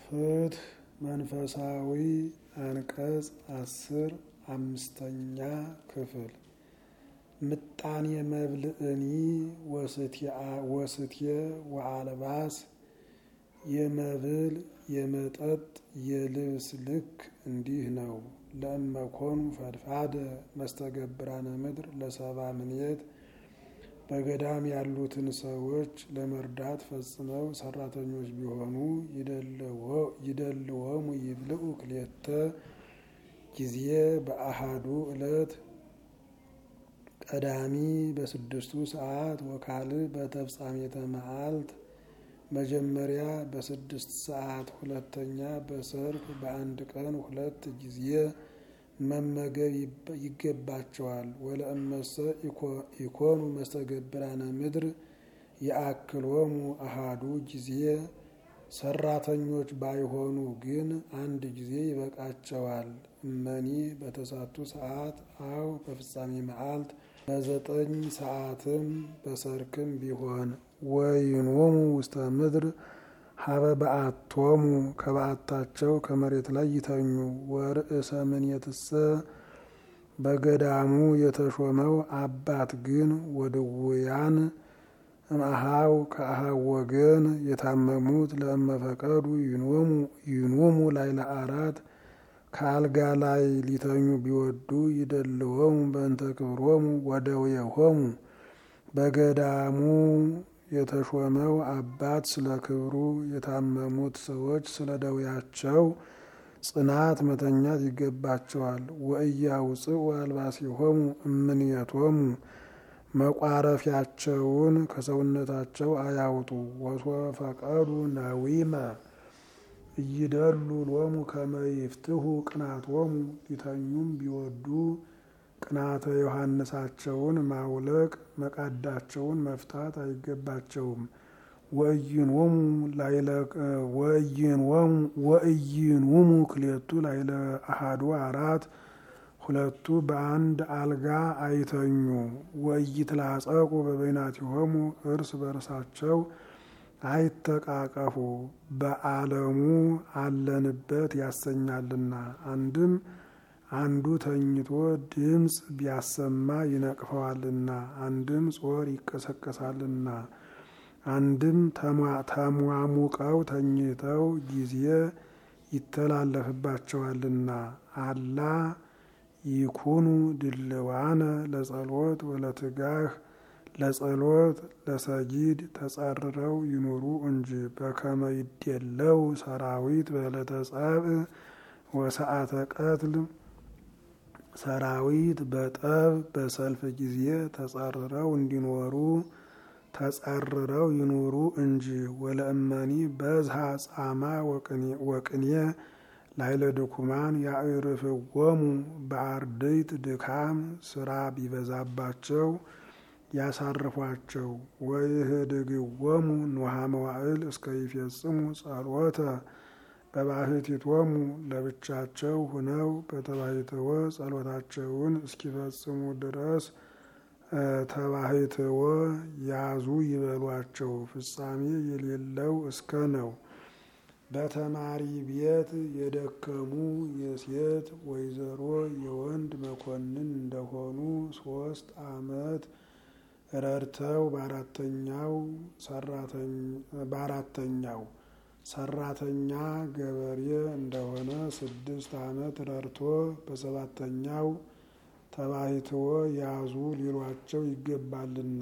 ፍትሕ መንፈሳዊ አንቀጽ አስር አምስተኛ ክፍል ምጣኔ መብልእኒ ወስትየ ወአልባስ የመብል የመጠጥ የልብስ ልክ እንዲህ ነው። ለእመኮኑ ፈድፋደ መስተገብራነ ምድር ለሰባ ምንየት በገዳም ያሉትን ሰዎች ለመርዳት ፈጽመው ሰራተኞች ቢሆኑ ይደልወሙ ይብልዑ ክልኤተ ጊዜ በአሃዱ ዕለት ቀዳሚ በስድስቱ ሰዓት ወካልእ በተፍጻሜተ መዓልት መጀመሪያ በስድስት ሰዓት ሁለተኛ በሰርክ በአንድ ቀን ሁለት ጊዜ መመገብ ይገባቸዋል። ወለእመሰ ኢኮኑ መስተገብራነ ምድር የአክሎሙ አሃዱ ጊዜ ሰራተኞች ባይሆኑ ግን አንድ ጊዜ ይበቃቸዋል። እመኒ በተሳቱ ሰዓት አው በፍጻሜ መዓልት በዘጠኝ ሰዓትም በሰርክም ቢሆን ወይኖሙ ውስተ ምድር ሀበ በአቶሙ ከበዓታቸው ከመሬት ላይ ይተኙ። ወርእሰ ምንየትሰ በገዳሙ የተሾመው አባት ግን ወድውያን እምአሃው ከአሃው ወገን የታመሙት ለእመፈቀዱ ይኖሙ ላይለ አራት ከአልጋ ላይ ሊተኙ ቢወዱ ይደልወሙ በእንተ ክብሮሙ ወደዌሆሙ በገዳሙ የተሾመው አባት ስለ ክብሩ የታመሙት ሰዎች ስለ ደዌያቸው ጽናት መተኛት ይገባቸዋል። ወእያውፅኡ አልባሲሆሙ እምኔቶሙ መቋረፊያቸውን ከሰውነታቸው አያውጡ። ወሶፈቀዱ ነዊመ እይደሉ ሎሙ ከመ ይፍትሑ ቅናቶሙ ሊተኙም ቢወዱ ቅናተ ዮሐንሳቸውን ማውለቅ መቃዳቸውን መፍታት አይገባቸውም። ወእይንወሙ ክሌቱ ላይለ አሃዱ አራት ሁለቱ በአንድ አልጋ አይተኙ። ወኢይትላጸቁ በበይናቲሆሙ እርስ በርሳቸው አይተቃቀፉ በዓለሙ አለንበት ያሰኛልና። አንድም አንዱ ተኝቶ ድምፅ ቢያሰማ ይነቅፈዋልና፣ አንድም ጾር ይቀሰቀሳልና፣ አንድም ተሟሙቀው ተኝተው ጊዜ ይተላለፍባቸዋልና። አላ ይኩኑ ድልዋነ ለጸሎት ወለትጋህ ለጸሎት ለሰጊድ ተጻርረው ይኑሩ እንጂ በከመ ይዴለው ሰራዊት በዕለተ ጸብእ ወሰዓተ ቀትል ሰራዊት በጠብ በሰልፍ ጊዜ ተጻርረው እንዲኖሩ ተጻርረው ይኑሩ እንጂ። ወለእመኒ በዝሃ ጻማ ወቅኔ ላይለ ድኩማን ያዕርፍዎሙ በአርድእት ድካም ስራ ቢበዛባቸው ያሳርፏቸው። ወይህድግዎሙ ንውሃ መዋዕል እስከ ይፌጽሙ ጸሎተ በባህቲቶሙ ለብቻቸው ሁነው በተባሂትወ ጸሎታቸውን እስኪፈጽሙ ድረስ ተባሂትወ ያዙ ይበሏቸው። ፍጻሜ የሌለው እስከ ነው። በተማሪ ቤት የደከሙ የሴት ወይዘሮ የወንድ መኮንን እንደሆኑ ሶስት ዓመት ረድተው በአራተኛው ሰራተኛ ገበሬ እንደሆነ ስድስት ዓመት ረድቶ በሰባተኛው ተባሂትወ ያዙ ሊሏቸው ይገባልና።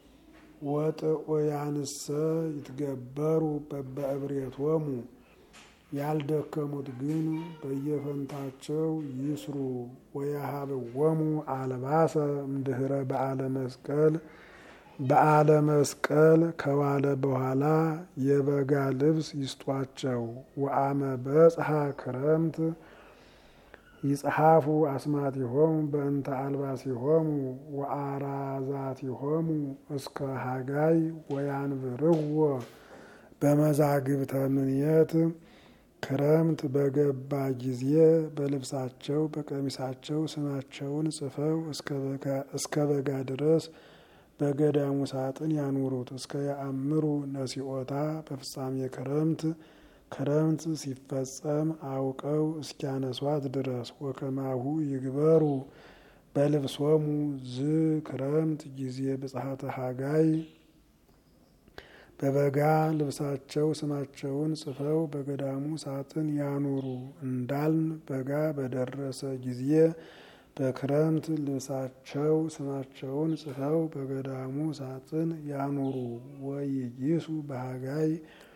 ወጥዑያንሰ ይትገበሩ በበእብሬቶሙ ያልደከሙት ግን በየፈንታቸው ይስሩ። ወያሃብዎሙ አልባሰ እምድህረ በዓለ መስቀል በዓለ መስቀል ከዋለ በኋላ የበጋ ልብስ ይስጧቸው። ወአመ በጽሐ ክረምት ይጽሐፉ አስማቲሆሙ በእንተ አልባሲሆሙ ወአራዛቲሆሙ እስከ ሀጋይ ወያንብርዎ በመዛግብተ ምንየት ክረምት በገባ ጊዜ በልብሳቸው በቀሚሳቸው ስማቸውን ጽፈው እስከ በጋ ድረስ በገዳሙ ሳጥን ያኑሩት። እስከ ያአምሩ ነሲኦታ በፍጻሜ ክረምት ክረምት ሲፈጸም አውቀው እስኪያነሷት ድረስ ወከማሁ ይግበሩ በልብሶሙ ዝ ክረምት ጊዜ ብጽሐተ ሀጋይ በበጋ ልብሳቸው ስማቸውን ጽፈው በገዳሙ ሳጥን ያኑሩ እንዳልን በጋ በደረሰ ጊዜ በክረምት ልብሳቸው ስማቸውን ጽፈው በገዳሙ ሳጥን ያኑሩ። ወይጊሱ በሀጋይ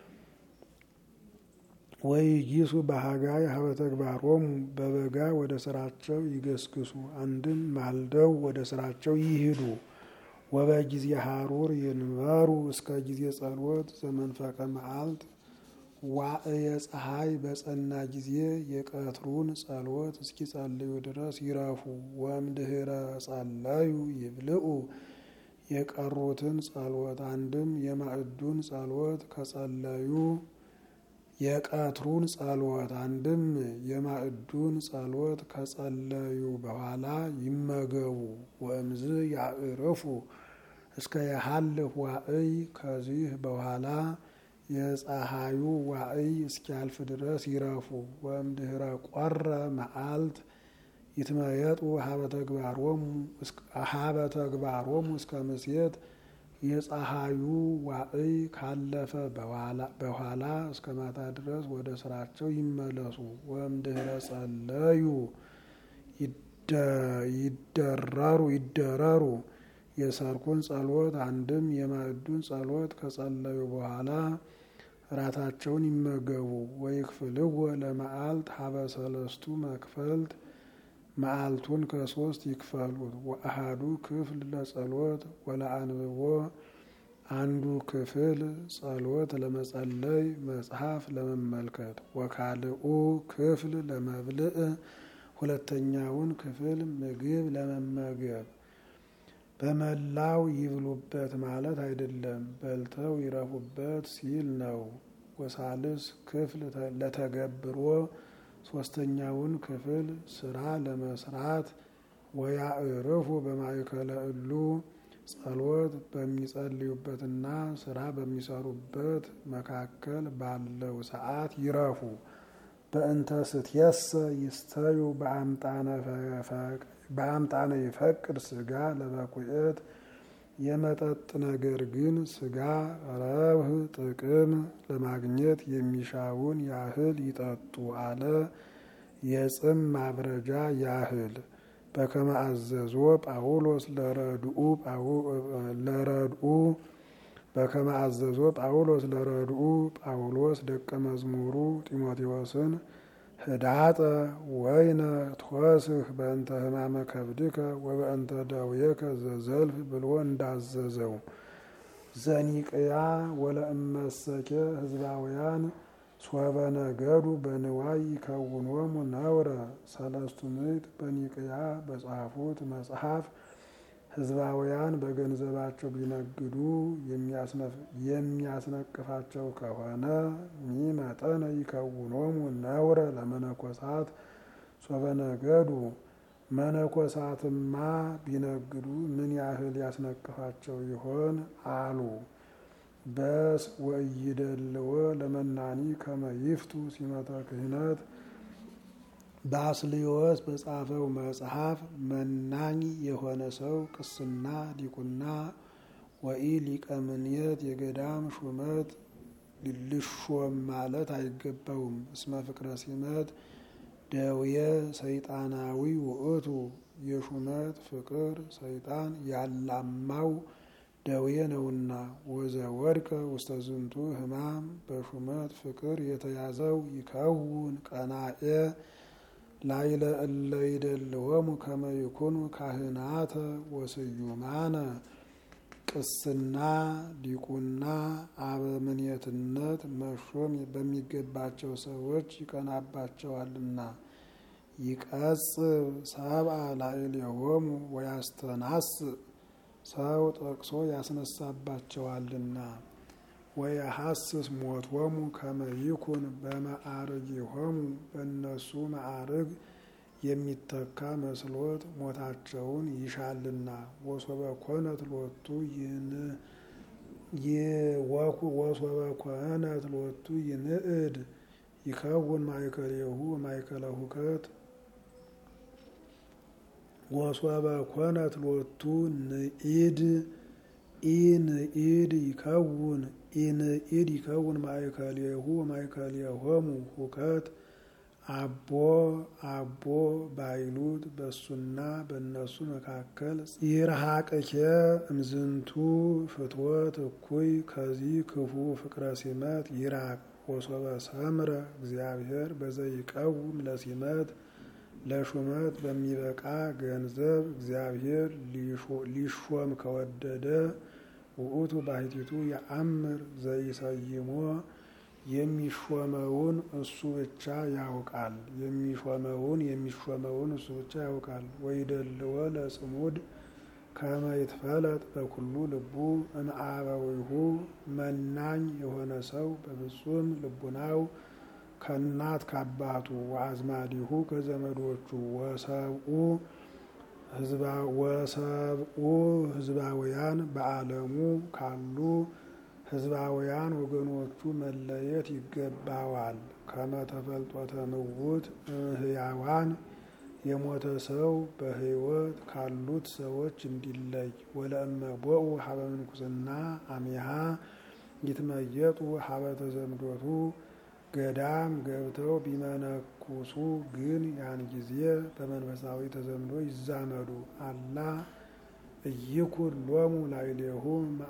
ወይጊሱ በሀጋይ ሀበ ተግባሮሙ በበጋ ወደ ስራቸው ይገስግሱ። አንድም ማልደው ወደ ስራቸው ይሂዱ። ወበጊዜ ሀሩር ይንበሩ እስከ ጊዜ ጸሎት ዘመንፈቀ መዓልት ዋእየ ፀሐይ በጸና ጊዜ የቀትሩን ጸሎት እስኪጸልዩ ድረስ ይረፉ። ወእምድኅረ ጸለዩ ይብልዑ የቀሩትን ጸሎት አንድም የማዕዱን ጸሎት ከጸለዩ የቀትሩን ጸሎት አንድም የማዕዱን ጸሎት ከጸለዩ በኋላ ይመገቡ። ወእምዝ ያዕርፉ እስከ የሀልፍ ዋዕይ ከዚህ በኋላ የፀሐዩ ዋዕይ እስኪያልፍ ድረስ ይረፉ። ወእምድኅረ ቆረ መዓልት ይትመየጡ ሀበ ተግባሮሙ እስከ ምሴት የፀሐዩ ዋዕይ ካለፈ በኋላ እስከ ማታ ድረስ ወደ ስራቸው ይመለሱ። ወእምድኅረ ጸለዩ ይደረሩ ይደረሩ የሰርኩን ጸሎት አንድም የማዕዱን ጸሎት ከጸለዩ በኋላ ራታቸውን ይመገቡ። ወይክፍልዎ ለመዓልት ሀበ ሰለስቱ መክፈልት መዓልቱን ከሶስት ይክፈሉት። ወአሃዱ ክፍል ለጸሎት ወለአንብቦ አንዱ ክፍል ጸሎት ለመጸለይ መጽሐፍ ለመመልከት፣ ወካልኡ ክፍል ለመብልዕ ሁለተኛውን ክፍል ምግብ ለመመገብ። በመላው ይብሉበት ማለት አይደለም፣ በልተው ይረፉበት ሲል ነው። ወሳልስ ክፍል ለተገብሮ ሶስተኛውን ክፍል ስራ ለመስራት ወያዕርፉ በማእከለ እሉ ጸሎት በሚጸልዩበትና ስራ በሚሰሩበት መካከል ባለው ሰዓት ይረፉ። በእንተ ስትየሰ ይስተዩ በአምጣነ ይፈቅድ ስጋ ለበቁኤት የመጠጥ ነገር ግን ስጋ ረብህ ጥቅም ለማግኘት የሚሻውን ያህል ይጠጡ አለ። የጽም ማብረጃ ያህል በከመ አዘዞ ጳውሎስ ለረድኡ ለረድኡ በከመ አዘዞ ጳውሎስ ለረድኡ ጳውሎስ ደቀ መዝሙሩ ጢሞቴዎስን ህዳጠ ወይነ ትወስህ በእንተ ህማመ ከብድከ ወበእንተ ደዌከ ዘዘልፍ ብሎ እንዳዘዘው ዘኒቅያ ወለእመሰኬ ህዝባውያን ሶበ ነገዱ በንዋይ ይከውኖሙ ነውረ ሰለስቱ ምዕት በኒቅያ በጻፉት መጽሐፍ ህዝባውያን በገንዘባቸው ቢነግዱ የሚያስነቅፋቸው ከሆነ ሚመጠነ ይከውኖሙ ነውረ ለመነኮሳት ሶበ ነገዱ መነኮሳትማ ቢነግዱ ምን ያህል ያስነቅፋቸው ይሆን አሉ። በስ ወእይደልዎ ለመናኒ ከመ ይፍቱ ሲመተ ክህነት ባስልዮስ በጻፈው መጽሐፍ መናኝ የሆነ ሰው ቅስና ዲቁና ወኢ ሊቀ ምንየት የገዳም ሹመት ልሾም ማለት አይገባውም። እስመ ፍቅረ ሲመት ደውየ ሰይጣናዊ ውእቱ የሹመት ፍቅር ሰይጣን ያላማው ደዌ ነውና። ወዘ ወድቀ ውስተ ዝንቱ ሕማም በሹመት ፍቅር የተያዘው ይከውን ቀናኤ ላይለ እለ ይደልወሙ ከመ ይኩኑ ካህናተ ወስዩማነ ቅስና ዲቁና አበምኔትነት መሾም በሚገባቸው ሰዎች ይቀናባቸዋልና። ይቀጽብ ሰብአ ላዕሌሆሙ ወያስተናስ ሰው ጠቅሶ ያስነሳባቸዋልና። ወየሐስስ ሞቶሙ ከመ ይኩን በመዓርጊሆሙ በእነሱ ማዕርግ የሚተካ መስሎት ሞታቸውን ይሻልና። ወሶበ ኮነት ሎቱ ወሶበ ኮነት ሎቱ ይንእድ ይከውን ማእከሌሁ ማእከለ ሁከት ወሶበ ኮነት ሎቱ ንኢድ ኢንኢድ ይከውን ኢንኢድ ይከውን ማእከሌሁ ማእከሌሆሙ ሁከት አቦ አቦ ባይሉት በሱና በእነሱ መካከል ይርሃቅኬ እምዝንቱ ፍትወት እኩይ ከዚህ ክፉ ፍቅረ ሲመት ይራቅ ወሶበ ሰምረ እግዚአብሔር በዘይቀውም ለሲመት ለሹመት በሚበቃ ገንዘብ እግዚአብሔር ሊሾም ከወደደ ውእቱ ባሕቲቱ የአምር ዘይሰይሞ የሚሾመውን እሱ ብቻ ያውቃል። የሚሾመውን የሚሾመውን እሱ ብቻ ያውቃል። ወይደልዎ ለጽሙድ ከመ ይትፈለጥ በኩሉ ልቡ እምአበዊሁ መናኝ የሆነ ሰው በፍጹም ልቡናው ከእናት ከአባቱ ወአዝማዲሁ ከዘመዶቹ ወሰብኡ ወሰብኡ ህዝባውያን በዓለሙ ካሉ ህዝባውያን ወገኖቹ መለየት ይገባዋል። ከመተፈልጦተ ምውት ህያዋን የሞተ ሰው በህይወት ካሉት ሰዎች እንዲለይ ወለእመ ቦኡ ሀበ ምንኩስና አሚሃ ይትመየጡ ሀበ ተዘምዶቱ ገዳም ገብተው ቢመነኩሱ ግን ያን ጊዜ በመንፈሳዊ ተዘምዶ ይዛመዱ። አላ እይኩን ሎሙ ላዕሌሁ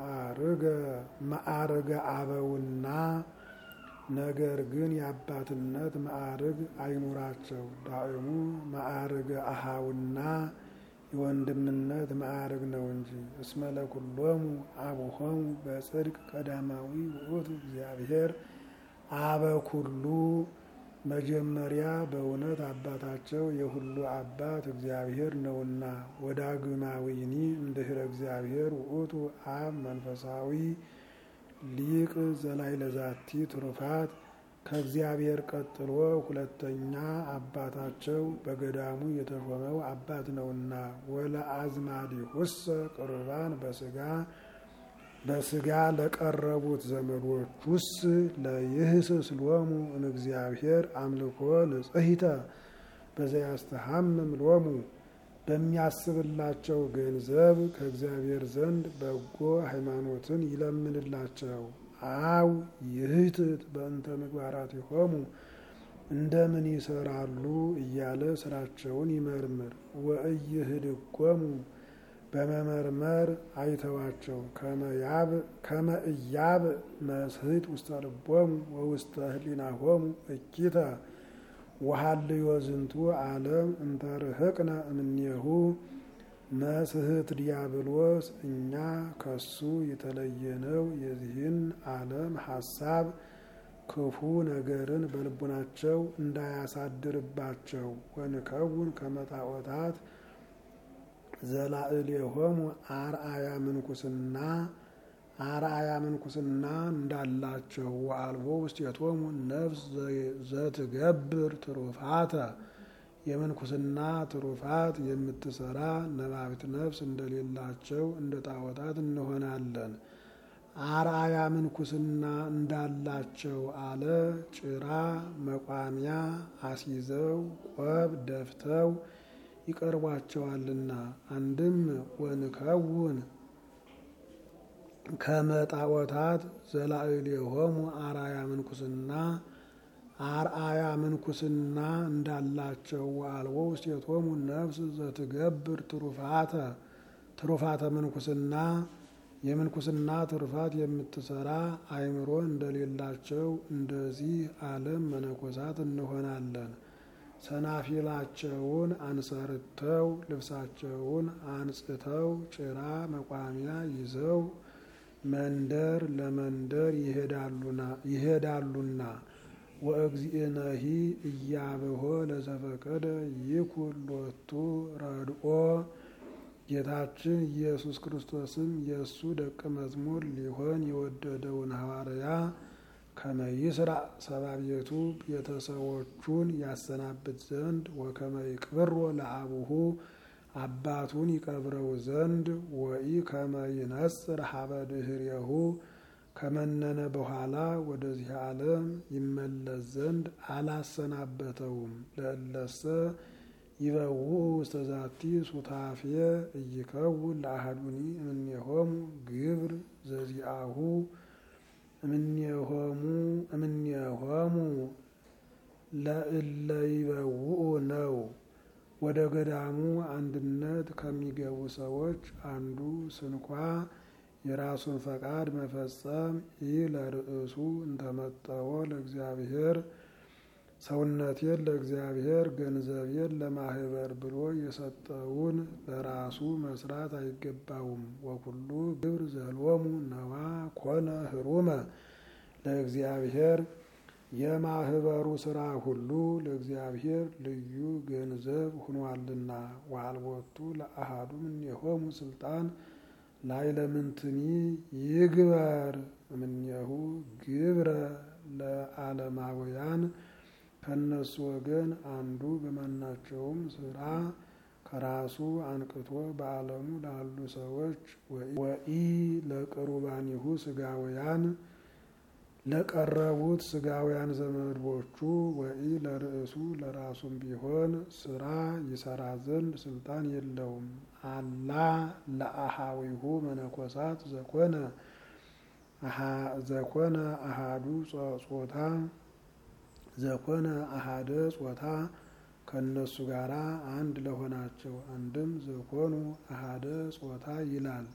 ማዕርገ አበውና ነገር ግን የአባትነት ማዕርግ አይኑራቸው። ዳእሙ ማዕርገ አሃውና የወንድምነት ማዕርግ ነው እንጂ። እስመ ለኩሎሙ አቡሆሙ በጽድቅ ቀዳማዊ ውእቱ እግዚአብሔር አበ ኩሉ መጀመሪያ በእውነት አባታቸው የሁሉ አባት እግዚአብሔር ነውና። ወዳግማዊኒ እምድኅረ እግዚአብሔር ውእቱ አብ መንፈሳዊ ሊቅ ዘላይ ለዛቲ ትሩፋት ከእግዚአብሔር ቀጥሎ ሁለተኛ አባታቸው በገዳሙ የተሾመው አባት ነውና። ወለአዝማዲሁሰ ቅርባን በስጋ በስጋ ለቀረቡት ዘመዶቹስ ለይህስስ ሎሙ እምእግዚአብሔር አምልኮ ንጽሕተ በዘያስተሐምም ሎሙ በሚያስብላቸው ገንዘብ ከእግዚአብሔር ዘንድ በጎ ሃይማኖትን ይለምንላቸው። አው ይህትት በእንተ ምግባራቲሆሙ እንደምን ይሰራሉ እያለ ስራቸውን ይመርምር። ወእይህድጎሙ በመመርመር አይተዋቸው። ከመ እያብ መስህት ውስተ ልቦሙ ወውስተ ህሊናሆሙ እኪተ ወሀልዮ ዝንቱ ዓለም እንተ ርህቅነ እምኔሁ መስህት ዲያብሎስ እኛ ከሱ የተለየነው የዚህን ዓለም ሀሳብ ክፉ ነገርን በልቡናቸው እንዳያሳድርባቸው ወንከውን ከመጣዖታት ዘላዕሌሆሙ አርአያ ምንኩስና አርአያ ምንኩስና እንዳላቸው ወአልቦ ውስቴቶሙ ነፍስ ዘትገብር ትሩፋተ የምንኩስና ትሩፋት የምትሰራ ነባቢት ነፍስ እንደሌላቸው እንደ ጣዖታት እንሆናለን። አርአያ ምንኩስና እንዳላቸው አለ ጭራ መቋሚያ አስይዘው ቆብ ደፍተው ይቀርቧቸዋልና። አንድም ወንከውን ከመጣዖታት ዘላዕሌሆሙ አርአያ ምንኩስና አርአያ ምንኩስና እንዳላቸው ወአልቦ ውስቴቶሙ ነፍስ ዘትገብር ትሩፋተ ትሩፋተ ምንኩስና የምንኩስና ትሩፋት የምትሰራ አእምሮ እንደሌላቸው እንደዚህ ዓለም መነኮሳት እንሆናለን። ሰናፊላቸውን አንሰርተው ልብሳቸውን አንጽተው ጭራ መቋሚያ ይዘው መንደር ለመንደር ይሄዳሉና ወእግዚእነሂ እያብሆ ለዘፈቀደ ይኩን ሎቱ ረድኦ ጌታችን ኢየሱስ ክርስቶስም የእሱ ደቀ መዝሙር ሊሆን የወደደውን ሐዋርያ ከመይስራ ሰባቤቱ ቤተሰቦቹን ያሰናብት ዘንድ ወከመ ይቅብሮ ለአቡሁ አባቱን ይቀብረው ዘንድ ወኢ ከመ ይነጽር ሀበ ድህሬሁ ከመነነ በኋላ ወደዚህ ዓለም ይመለስ ዘንድ አላሰናበተውም። ለእለሰ ይበውኡ ውስተ ዛቲ ሱታፌ እይከውን ለአሐዱኒ እምኔሆሙ ግብር ዘዚአሁ እምኔሆሙ እምኔሆሙ ለእለ ይበውኡ ነው። ወደ ገዳሙ አንድነት ከሚገቡ ሰዎች አንዱ ስንኳ የራሱን ፈቃድ መፈጸም ይህ ለርእሱ እንተመጠወ ለእግዚአብሔር ሰውነቴን ለእግዚአብሔር ገንዘቤን ለማህበር ብሎ የሰጠውን ለራሱ መስራት አይገባውም። ወኩሉ ግብር ዘሎሙ ነዋ ኮነ ህሩመ ለእግዚአብሔር የማህበሩ ስራ ሁሉ ለእግዚአብሔር ልዩ ገንዘብ ሁኗልና። ዋልቦቱ ለአሃዱ እምኔሆሙ ስልጣን ላይ ለምንትኒ ይግበር እምኔሁ ግብረ ለዓለማውያን ከነሱ ወገን አንዱ በማናቸውም ስራ ከራሱ አንቅቶ በዓለሙ ላሉ ሰዎች ወኢ ለቅሩባኒሁ ስጋውያን ለቀረቡት ስጋውያን ዘመዶቹ ወኢ ለርእሱ ለራሱም ቢሆን ስራ ይሰራ ዘንድ ስልጣን የለውም። አላ ለአሃዊሁ መነኮሳት ዘኮነ ዘኮነ አሃዱ ጾታ ዘኮነ አሃደ ጾታ ከእነሱ ጋራ አንድ ለሆናቸው አንድም ዘኮኑ አሃደ ጾታ ይላል።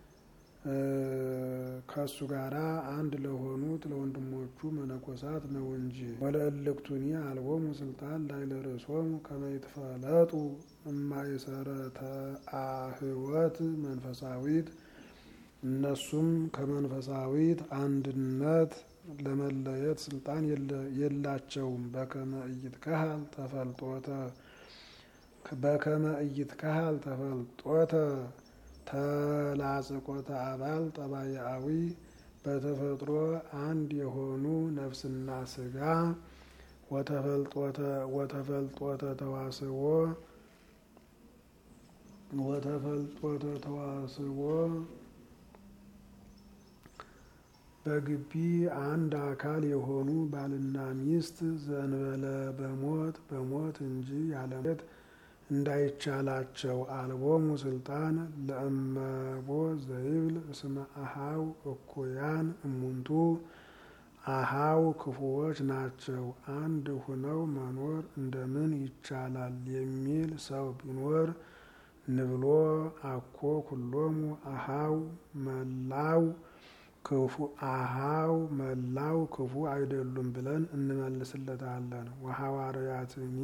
ከእሱ ጋራ አንድ ለሆኑት ለወንድሞቹ መነኮሳት ነው እንጂ። ወለእልክቱኒ አልቦሙ ስልጣን ላይ ለርእሶሙ ከመ ይትፈለጡ እማይሰረተ አህወት መንፈሳዊት እነሱም ከመንፈሳዊት አንድነት ለመለየት ስልጣን የላቸውም። በከመ ኢይትከሀል ተፈልጦተ በከመ ኢይትከሀል ተፈልጦተ ተላጽቆተ አባል ጠባያዊ በተፈጥሮ አንድ የሆኑ ነፍስና ስጋ ወተፈልጦተ ተዋስቦ ወተፈልጦተ ተዋስቦ በግቢ አንድ አካል የሆኑ ባልና ሚስት ዘንበለ በሞት በሞት እንጂ ያለሞት እንዳይቻላቸው አልቦሙ ስልጣን ለእመቦ ዘይብል እስመ አሃው እኩያን እሙንቱ አሃው ክፉዎች ናቸው፣ አንድ ሁነው መኖር እንደምን ይቻላል የሚል ሰው ቢኖር ንብሎ አኮ ኩሎሙ አሃው መላው ክፉ አሃው መላው ክፉ አይደሉም ብለን እንመልስለታለን። ወሐዋርያትኒ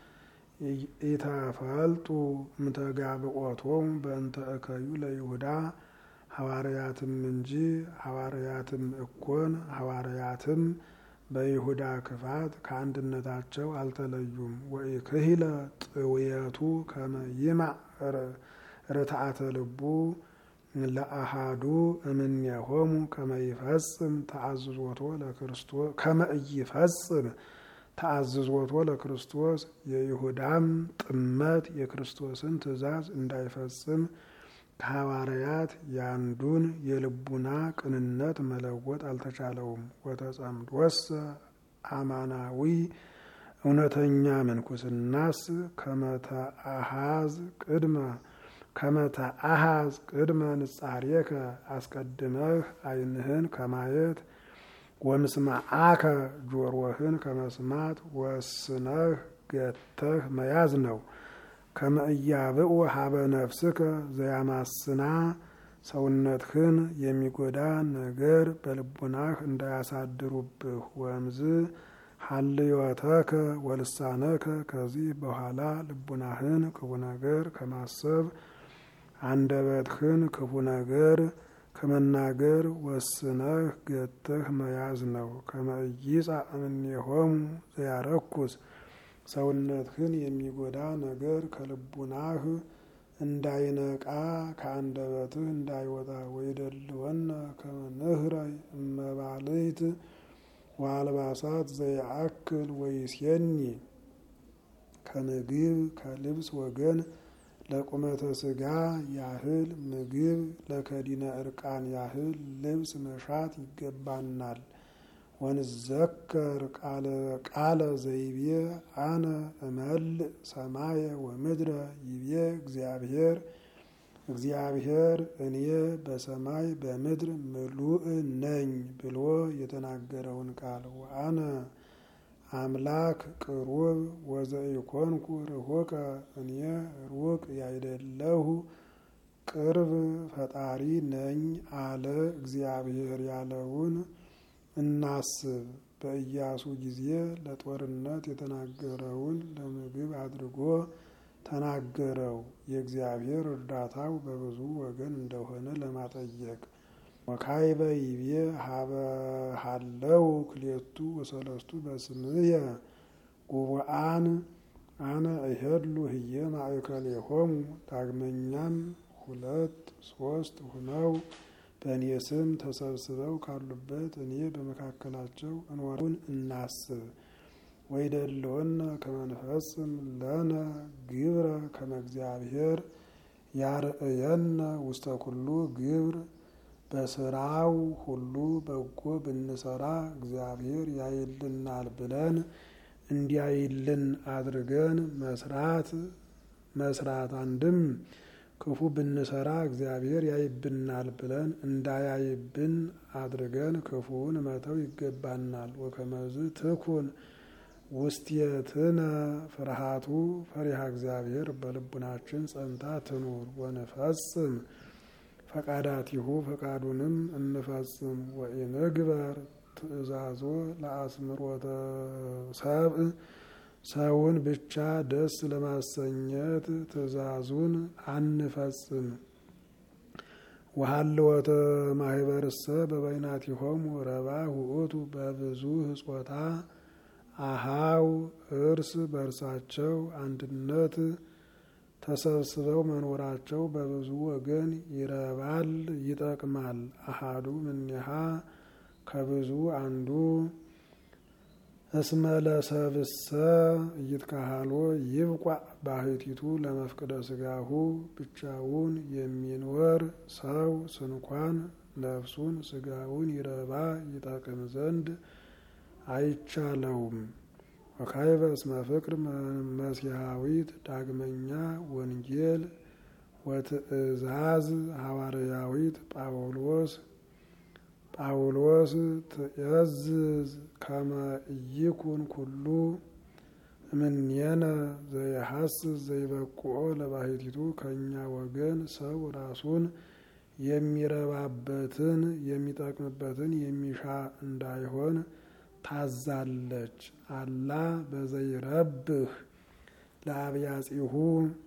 ኢተፈልጡ እምተጋብኦቶሙ በእንተ እከዩ ለይሁዳ ሐዋርያትም እንጂ ሐዋርያትም እኮን ሐዋርያትም በይሁዳ ክፋት ከአንድነታቸው አልተለዩም። ወኢክሂለ ጥውየቱ ከመ ይማዕ ርትዓተ ልቡ ለአሃዱ እምኔሆሙ ከመ ይፈጽም ተአዝዞቶ ለክርስቶስ ከመ ኢይፈጽም ተአዝዞቶ ለክርስቶስ የይሁዳም ጥመት የክርስቶስን ትእዛዝ እንዳይፈጽም ከሐዋርያት ያንዱን የልቡና ቅንነት መለወጥ አልተቻለውም። ወተጸምዶሰ አማናዊ እውነተኛ ምንኩስናስ ከመተአሃዝ ቅድመ ከመተአሃዝ ቅድመ ንጻሬከ አስቀድመህ ዓይንህን ከማየት ወምስማዓከ ጆሮህን ከመስማት ወስነህ ገተህ መያዝ ነው። ከመእያብኡ ሀበ ነፍስከ ዘያማስና ሰውነትህን የሚጎዳ ነገር በልቡናህ እንዳያሳድሩብህ። ወምዝ ሀልዮተከ ወልሳነከ ከዚህ በኋላ ልቡናህን ክፉ ነገር ከማሰብ አንደበትህን ክፉ ነገር ከመናገር ወስነህ ገተህ መያዝ ነው። ከመይጻ እምኔሆሙ ዘያረኩስ ሰውነትህን የሚጎዳ ነገር ከልቡናህ እንዳይነቃ ከአንደበትህ እንዳይወጣ። ወይደልወነ ከመ ንህረይ እመባልት ወአልባሳት ዘያአክል ወይሴኒ ከምግብ ከልብስ ወገን ለቁመተ ስጋ ያህል ምግብ ለከዲነ እርቃን ያህል ልብስ መሻት ይገባናል። ወንዘከር ቃለ ዘይቤ አነ እመልእ ሰማየ ወምድረ ይቤ እግዚአብሔር እግዚአብሔር እኔ በሰማይ በምድር ምሉእ ነኝ ብሎ የተናገረውን ቃል ወአነ አምላክ ቅሩብ ወዘኢኮንኩ ርሁቀ እኔ ሩቅ ያይደለሁ ቅርብ ፈጣሪ ነኝ አለ እግዚአብሔር ያለውን እናስብ። በኢያሱ ጊዜ ለጦርነት የተናገረውን ለምግብ አድርጎ ተናገረው። የእግዚአብሔር እርዳታው በብዙ ወገን እንደሆነ ለማጠየቅ ወካይበ ይቤ ሀለው ክሌቱ ወሰለስቱ በስምየ ጉቡአን አነ እሄድሉ ህየ ማእከሌሆሙ። ዳግመኛም ሁለት ሶስት ሁነው በእኔ ስም ተሰብስበው ካሉበት እኔ በመካከላቸው እንወሩን እናስብ። ወይደለወነ ከመንፈስም ለነ ግብረ ከመ እግዚአብሔር ያርእየነ ውስተ ኩሉ ግብር በስራው ሁሉ በጎ ብንሰራ እግዚአብሔር ያይልናል ብለን እንዲያይልን አድርገን መስራት መስራት አንድም ክፉ ብንሰራ እግዚአብሔር ያይብናል ብለን እንዳያይብን አድርገን ክፉውን መተው ይገባናል። ወከመዝ ትኩን ውስቴትነ ፍርሃቱ ፈሪሃ እግዚአብሔር በልቡናችን ጸንታ ትኑር። ወንፈጽም ፈቃዳቲሁ ፈቃዱንም እንፈጽም። ወኢንግበር ትእዛዞ ለአስምሮተ ሰብእ ሰውን ብቻ ደስ ለማሰኘት ትእዛዙን አንፈጽም። ወሀልወተ ማህበርሰ በበይናቲሆሙ ረባህ ውእቱ በብዙ ህጾታ አሃው እርስ በርሳቸው አንድነት ተሰብስበው መኖራቸው በብዙ ወገን ይረባል፣ ይጠቅማል። አሃዱ እምኔሃ ከብዙ አንዱ እስመ ለሰብእሰ ኢይትካሃሎ ይብቋዕ ባህቲቱ ለመፍቅደ ስጋሁ ብቻውን የሚኖር ሰው ስንኳን ነፍሱን ስጋውን ይረባ ይጠቅም ዘንድ አይቻለውም። ወካይበ እስመ ፍቅር መሲሐዊት ዳግመኛ ወንጌል ወትእዛዝ ሐዋርያዊት ጳውሎስ ጳውሎስ ትእዝዝ ከመ ኢይኩን ኩሉ እምኔነ ዘይሐስስ ዘይበቁኦ ለባሕቲቱ ከእኛ ወገን ሰው ራሱን የሚረባበትን የሚጠቅምበትን የሚሻ እንዳይሆን ታዛለች። አላ በዘይረብህ ለአብያጺሁ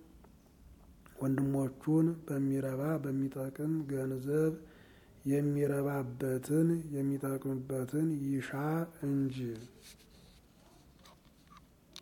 ወንድሞቹን በሚረባ በሚጠቅም ገንዘብ የሚረባበትን የሚጠቅምበትን ይሻ እንጂ